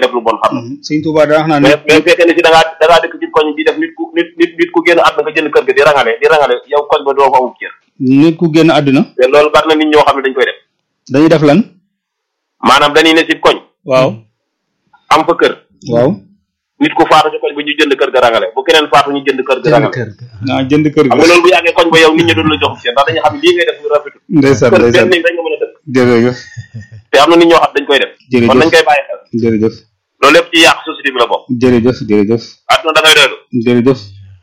def lu bon xam na sëñ Touba daa wax naa mais nit mais fekkee ne si da ngaa da ngaa dëkk ci koñ bi def nit ku nit nit nit ku génn àdduna nga jënd kër ga di rangale di rangale yow koñ ba doo fa amub cër nit ku génn àdduna te loolu bari na nit ñoo xam ne dañ koy def dañuy def lan maanaam dañuy ne si koñ waaw am fa kër waaw nit ku faatu ci koñ ba ñu jënd kër ga rangale bu keneen faatu ñu jënd kër ga jënd rangale kër ga naa jënd kër xam ga nga loolu bu yàggee koñ ba yow nit ñi doon la jox cër ndax dañuy xam ne lii ngay def lu rafetul ndeysaan kër ndeysaan benn néeg dañ nga mën a dëkk jërëjëf te am na nit ñoo xam dañ koy def Jërëjëf. kon nañ koy bàyyi xel jërëjëf loolu lépp ci yàq société bi la bokk jërëjëf jërëjëf àdduna da ngay doylu jërëjëf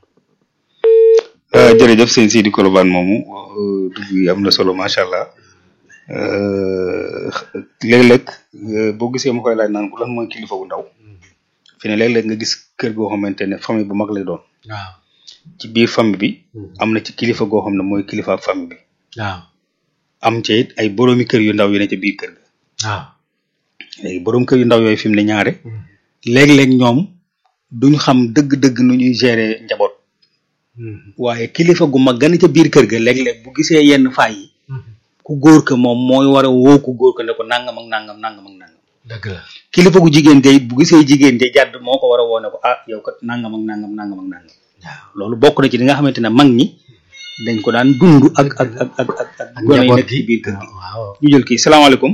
Euh, jërëjëf sëñ Sidi Kolobane moomu euh, dugg yi am na solo macha allah Euh, léeg-léeg euh, boo gisee ma koy laaj naan ko lan mooy kilifa bu ndaw fi ne léeg-léeg nga gis kër goo xamante ne famille bu mag lay doon waaw ci biir famille bi am na ci kilifa goo xam ne mooy kilifa ak famille bi waaw am ca it ay boroomi kër yu ndaw yu ne ca biir kër ga waaw léegi boroom kër yu ndaw yooyu fi mu ne ñaare léeg-léeg ñoom duñ xam dëgg-dëgg nu ñuy gérer njaboot waaye kilifa gu mag gën ca biir kër ga léeg-léeg bu gisee yenn faay yi ku góor ka moom mooy war a woo ku góor ka ne ko nangam ak nangam nangam ak nangam dëgg la kilifa gu jigéen ja it bu gisee jigéen ja jàdd moo ko war a woo ne ko ah yow kat nangam ak nangam nangam ak nangam waaw loolu bokk na ci li nga xamante ne mag ñi dañ ko daan dund ak ak ak ak ak ak ak gone yi njaboot nekk ci gi biir kër gi waaw ñu jël kii salaamaaleykum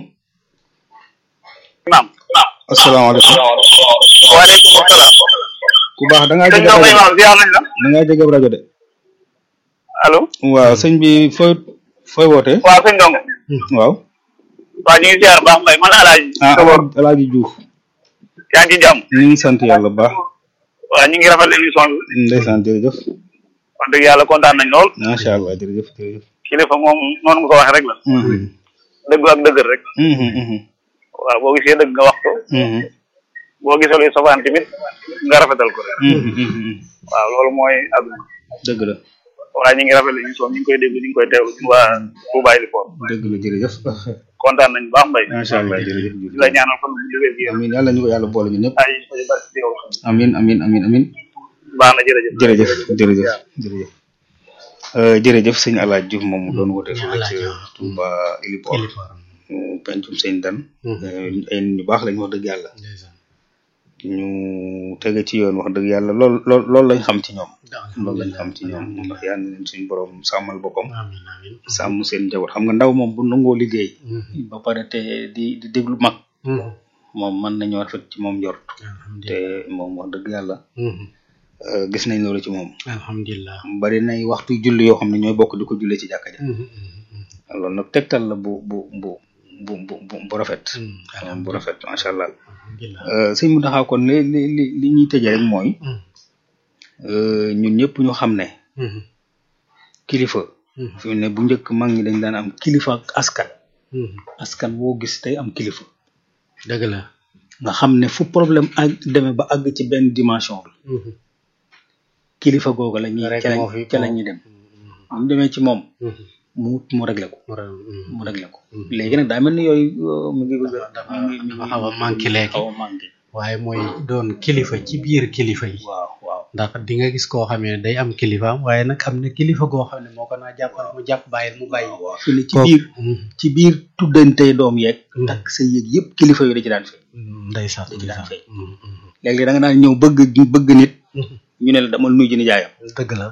naam asalaamaaleykum waaleykum salaam ku baax da ngaa sëñ jege Ndao rajo Mbaye ziar nañ la da ngaa jege rajo de allo waaw sëñ bi fooy fooy wootee waaw sëñ Ndongo waaw waaw ñu ngi ziar baax mbay man alaaji ah Alaaji Diouf yaa ngi ci jàmm ñu ngi sant yàlla bu baax waaw ñu ngi rafetlu émission bi ndeysaan jërëjëf wax dëgg yàlla kontaan nañ lool macha allah jërëjëf jërëjëf kilifa moom noonu nga ko waxee rek la Mhm, dëgg ak dëgër rek mhm, mhm, waaw boo gisee dëgg nga wax ko mhm, boo gisee luy sofaan tamit nga rafetal ko rek mhm, mhm. waaw loolu mooy àdduna dëgg la waaye ñu ngi rafetlu émission ñu ngi koy dégg ñu ngi koy teewlu ñun waa Touba Ilifor dëgg la jërëjëf kontaan nañ baax mbay macha allah jërëjëf di la ñaanal fan bu jógee gi amin yàlla ñu ko yàlla boole ñu ñëpp ay ay bari ci yow amin amin amin amin baax na jërëjëf jërëjëf jërëjëf jërëjëf Euh, jërëjëf sëñ Alaaji Diouf moom mu doon woote fële ci Touba Ilipor kilifa mu pencum sëñ Dan Mhm. Euh, ay nit ñu baax lañ wax dëgg yàlla ndeysaan ñu tege ci yoon wax dëgg yàlla lool lool loolu lañ xam ci ñoom loolu lañ xam ci ñoom ndax yal na leen suñu borom sàmmal boppam amin amin sàmm seen njaboot xam nga ndaw moom bu nangoo liggéey Mhm. ba pare te di di déglu mag Mhm. moom mën nañoo rafet ci moom njort alhamdulilah te moom wax dëgg yàlla Mhm. euh, gis nañ loolu ci moom alhamdulilah bari nay waxtu julli yoo xam ne ñooy bokk di ko jullee ci jàkka ja Mhm. Mhm. loolu nag tegtal la bu bu bu bu bu bu bu rafet Mhm. bu rafet macha allah alhamdulilah Euh, sëñ mu taxaw kon li li li li ñuy tëjee rek mooy Mhm. euh, ñun ñëpp ñu xam ne Mhm. kilifa Mhm. fi mu ne bu njëkk mag ñi dañ daan am kilifa ak askan Mhm. askan woo gis tey am kilifa dëgg la nga xam ne fu problème ak demee ba àgg ci benn dimension bi Mhm. kilifa googu la ñuy Rek ca la moo fi- ca la ñuy dem bu ñu demee ci moom Mhm. mu mu réglé ko mu ra- mhm. mu réglé ko Mhm. léegi nag daa mel ni yooyu euh, mu ngi bëgg a dafa mu ngi- mu dafa ngi- xaw a manqué léegi. xaw a manqué waaye mooy doon kilifa ci biir kilifa yi waaw waaw ndax di nga gis koo xam ne day am kilifaam waaye nag am na kilifa goo xam ne moo ko naa jàppal mu jàpp bàyyil mu bàyyi waaw fi ne ci Kooku- biir Mhm. ci biir tuddantey doom yeeg Mhm. takk sa yëg yëpp kilifa yooyu da ci daan fay ndeysaan da ci daan ndeysaan fay Mhm. Mhm. léegi da nga daan ñëw bëgg bëgg nit Mhm. ñu ne la damal nuyu ji nijaayam dëgg la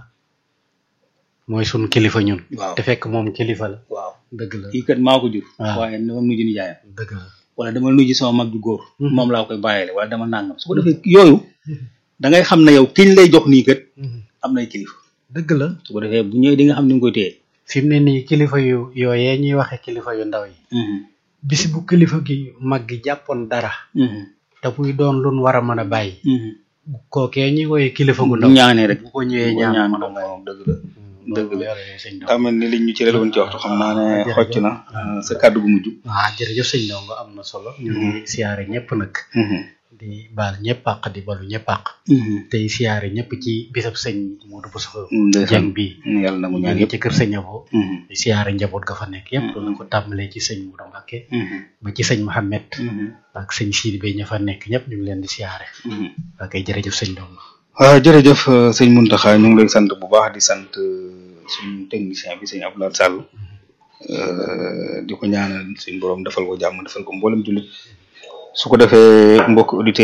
mooy sun kilifa ñun waaw te fekk moom kilifa la waaw dëgg la kii kat maa ko jur waaw. waaye damal nuyu ji nijaayam dëgg la wala damal nuyu ji sama mag ju góor Mhm. moom laa koy bàyyile wala dama nangam su ko defee yooyu da ngay xam ne yow kiñ lay jox nii kat Mhm. am nay kilifa dëgg la su ko defee bu ñëwee di nga xam ni nga koy téye fi mu ne nii kilifa yu yooyee ñuy waxe kilifa yu ndaw yi bis bu kilifa gi mag gi jàppoon dara te muy doon lun war a mën a bàyyi kookee ñuy woye kilifa gu ndaw ñaanee rek bu ko ñëwee bu ko ñaan ñaan mën a moom bàyyi moom dëgg la dëgg la sëñ daa mel ni liñ ñu ci woon ci waxtu xam naa ne xocc na euh, sa kàddu gu mujj waaw jërëjëf sëñ Ndongo am na solo ñu ngi siyaare ñëpp nag di baal ñëpp àq di balu ñëpp àq tey siyaare ñëpp ci bisab sëñ Modou Bousso Dieng bi yàlla na mu ñu ñaan ngi yëpp ci kër sëñ Abo di siyaare njaboot ga fa nekk yëpp la ko tàmbalee ci sëñ Modou Mbacké ba ci sëñ Mohamed ak sëñ Sidi Bey ña fa nekk ñëpp ñu ngi leen di siyaare waa kay jërëjëf sëñ Ndongo waaw jërëjëf euh, sëñ Muntaxa ñu ngi lay sant bu baax di sant euh, suñu technicien bi sëñ Abdoulaye Sall euh, di ko ñaanal suñu borom defal ko jàmm defal ko mboolem jullit su ko defee mbokk auditeurs